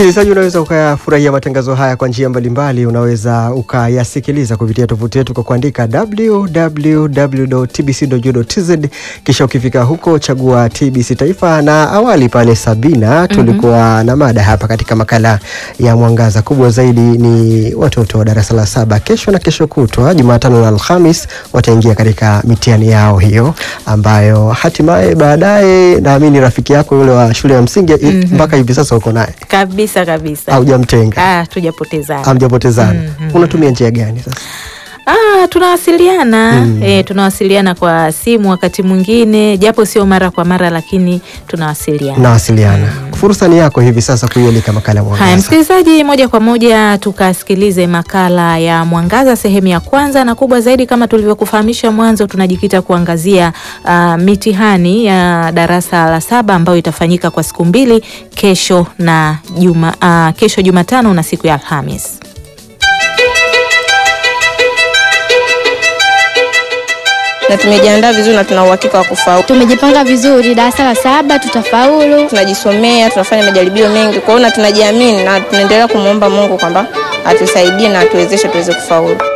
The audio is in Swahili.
Msikilizaji, unaweza ukayafurahia matangazo haya kwa njia mbalimbali. Unaweza ukayasikiliza kupitia tovuti yetu kwa kuandika www.tbc.go.tz, kisha ukifika huko chagua TBC Taifa. Na awali pale Sabina, tulikuwa na mada hapa katika makala ya Mwangaza. Kubwa zaidi ni watoto wa darasa la saba, kesho na kesho kutwa Jumatano na Alhamis wataingia katika mitihani yao hiyo, ambayo hatimaye baadaye, naamini rafiki yako yule wa shule ya msingi mpaka hivi sasa uko naye Kabisa kabisa. haujamtenga Ah, tujapotezana. hamjapotezana. Unatumia njia gani sasa? Ah, tunawasiliana eh, tunawasiliana kwa simu wakati mwingine, japo sio mara kwa mara, lakini tunawasiliana. Nawasiliana. Fursa ni yako hivi sasa kuialika makala ya Haya, Mwangaza. msikilizaji, moja kwa moja tukasikilize makala ya Mwangaza sehemu ya kwanza, na kubwa zaidi, kama tulivyokufahamisha mwanzo, tunajikita kuangazia ah, mitihani ya darasa la saba ambayo itafanyika kwa siku mbili, kesho na juma, ah, kesho Jumatano na siku ya Alhamis. na tumejiandaa vizuri na tuna uhakika wa kufaulu. Tumejipanga vizuri, darasa la saba tutafaulu. Tunajisomea, tunafanya majaribio mengi, kwa hiyo na tunajiamini na tunaendelea kumwomba Mungu kwamba atusaidie na atuwezeshe tuweze kufaulu.